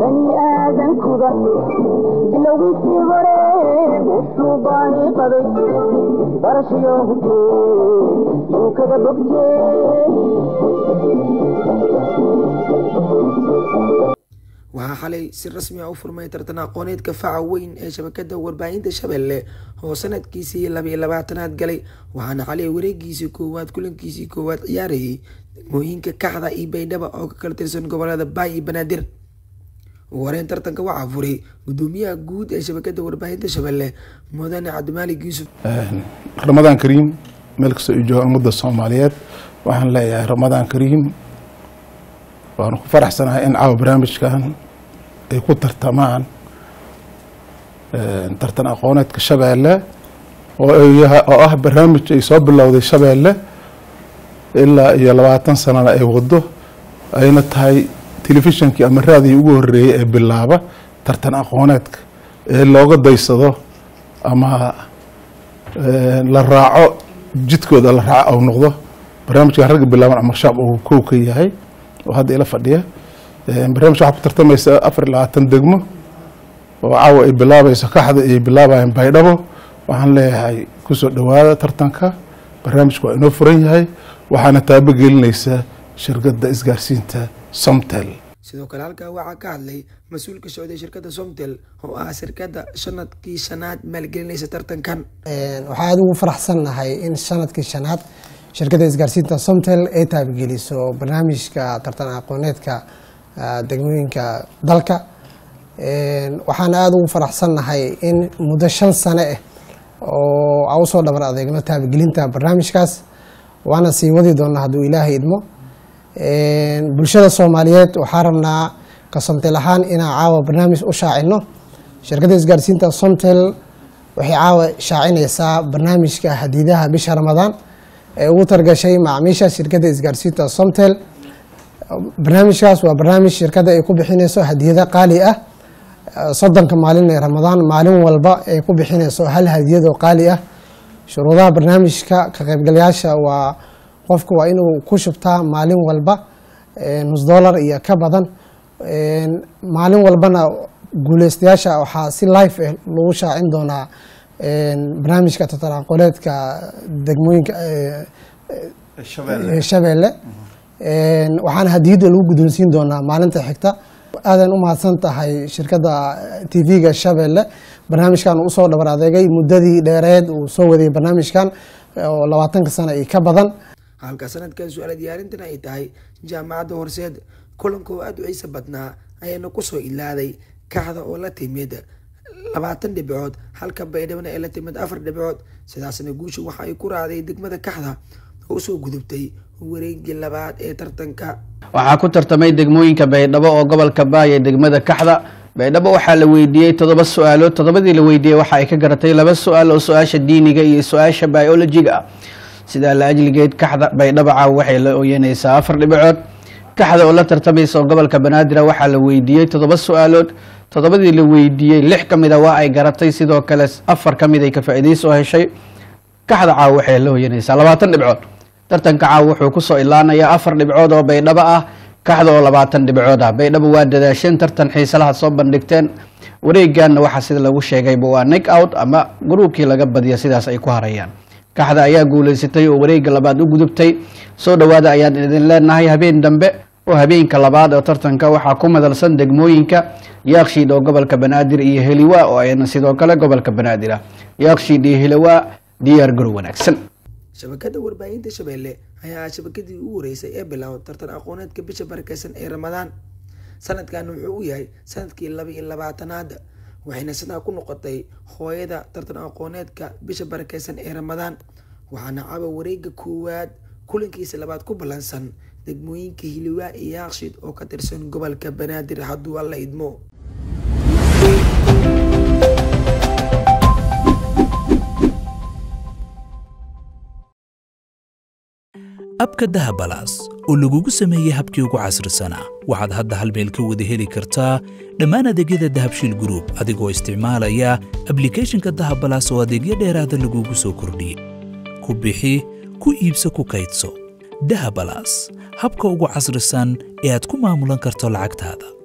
bani aadankuba bilowgiisii hore wuxuu baani qaday barashiyo hubtee yuu kaga bogtee waxaa xalay si rasmi ah u furmay tartan aqooneedka faca weyn ee shabakada warbaahinta shabeelle oo sanadkiisii labiyo labaatanaad galay waxaana xalay wareegiisii koowaad kulankiisii koowaad ciyaarayay degmooyinka kaxda iyo baydhaba oo ka kala tirsan gobolada baay iyo banaadir ugu horeyn tartanka waxaa furay gudoomiyaha guud ee shabakada warbaahinta shabeelle mudane cabdimaalig yuusuf ramadaan kariim meel kastoo u jooga ummadda soomaaliyeed waxaan leeyahay ramadaan kariim waanu ku faraxsanahay in caawa barnaamijkan ay ku tartamaan tartan aqooneedka shabeelle oo ah barnaamij ay soo bilowday shabeelle ilaa iyo labaatan sanana ay wado ayna tahay telefishonkii ama raadii ugu horeeyey ee bilaaba tartan aqooneedka ee looga daysado ama la raaco jidkooda la raaco ou noqdo barnaamijkan ragga bilaaban cumar shaab uu kow ka yahay oo hadda ila fadhiya barnaamij waxaa ku tartamaysa afar iyo labaatan degmo oo caawa ay bilaabayso kaxda ay bilaabayaan baydhabo waxaan leeyahay kusoo dhowaada tartanka barnaamijku waa inoo furan yahay waxaana taabogelinaysa shirkadda isgaarsiinta somtel sidoo kale halkaa waxaa ka hadlay mas-uulka socday shirkadda somtel oo ah shirkadda sanadkii shanaad maalgelinaysa tartankan waxaa aada ugu faraxsannahay in sanadkii shanaad shirkadda isgaarsiinta somtel ay taabageliso barnaamijka tartan aqooneedka degmooyinka dalka waxaana aada ugu faraxsannahay in muddo shan sane ah oo a usoo dhabar adeegno taabagelinta barnaamijkaas waana sii wadi doonaa hadduu ilaahay idmo bulshada soomaaliyeed waxaa rabnaa ka somtel ahaan inaan caawa barnaamij u shaacino shirkadda isgaarsiinta somtel waxay caawa shaacinaysaa barnaamijka hadiidaha bisha ramadaan ee ugu targashay macaamiisha shirkadda isgaarsiinta somtel barnaamijkaas waa barnaamij shirkadda ay ku bixinayso hadiyado qaali ah soddonka maalin ee ramadaan maalin walba ay ku bixinayso hal hadiyadoo qaali ah shuruudaha barnaamijka ka qaybgalayaasha waa qofku waa inuu ku shubtaa maalin walba nus dollar iyo ka badan maalin walbana guuleystayaasha waxaa si life ah lagu shaacin doonaa barnaamijka tatanaqoleedka degmooyinka shabeelle waxaana hadiyadda lagu guddoonsiin doonaa maalinta xigta aadan u mahadsan tahay shirkadda t v-ga shabeelle barnaamijkan uu usoo dhabar adeegay muddadii dheereed uu soo waday barnaamijkan oo labaatanka sano iyo ka badan halka sanadkan su-aala diyaarintana ay tahay jaamacadda horseed kulanka oo aada u xiisa badnaa ayaana kusoo ilaaday kaxda oo la timid labaatan dhibcood halka baydhabana ee la timid afar dhibcood sidaasna guusha waxa ay ku raacday degmada kaxda oo usoo gudubtay wareegii labaad ee tartanka waxaa ku tartamay degmooyinka baydhabo oo gobolka baay ee degmada kaxda baydhabo waxaa la weydiiyey toddoba su-aalood toddobadii la weydiiyey waxa ay ka garatay laba su-aal oo su-aasha diiniga iyo su-aasha biolojiga ah sidaa la ajligeed kaxda baydhabo caaw waxay la ooyanaysaa afar dhibicood kaxda oo la tartamaysa oo gobolka banaadir waxaa la weydiiyey toddoba su-aalood toddobadii la weydiiyey lix ka mid a waa ay garatay sidoo kale afar ka mid ay ka faa'iidayso heshay kaxda caaw waxay la ooyanaysaa labaatan dhibcood tartanka caaw wuxuu kusoo ilaanayaa afar dhibcood oo baydhabo ah kaxda oo labaatan dhibcood ah baydhabo waa dadaasheen tartan xiisalaha soo bandhigteen wareeganna waxaa sida lagu sheegayba waa nik out ama gruubkii laga badiya sidaas ay ku harayaan kaxda ayaa guuleysatay oo wareega labaad u gudubtay soo dhowaada ayaan idin leenahay habeen dambe oo habeenka labaad oo tartanka waxaa ku madalsan degmooyinka yaakshiid oo gobolka banaadir iyo heliwa oo ayna sidoo kale gobolka banaadir ah yaakshiid iyo heliwa diyaar garow wanaagsan shabakada warbaahinta shabeelle ayaa ah shabakadii ugu horeysay ee bilow tartan aqooneedka bisha barakeysan ee ramadaan sanadkan wuxuu u yahay sanadkii laba iyo labaatanaad waxayna sidaa ku noqotay hooyada tartan aqooneedka bisha barakeysan ee ramadaan waxaana caba wareega koowaad kulankiisa labaad ku ballansan degmooyinka hiliwaa iyo yaaqshid oo ka tirsan gobolka banaadir hadduu alla idmo abka dahabalaas oo lagugu sameeyey habkii ugu casrisanaa waxaad hadda hal meel ka wada heli kartaa dhammaan adeegyada dahabshiil gruub adigoo isticmaalaya ablikhethonka dahabalaas oo adeegyo dheeraada lagugu soo kordhiyey ku bixi ku iibso ku kaydso dahabalaas habka ugu casrisan ee aad ku maamulan karto lacagtaada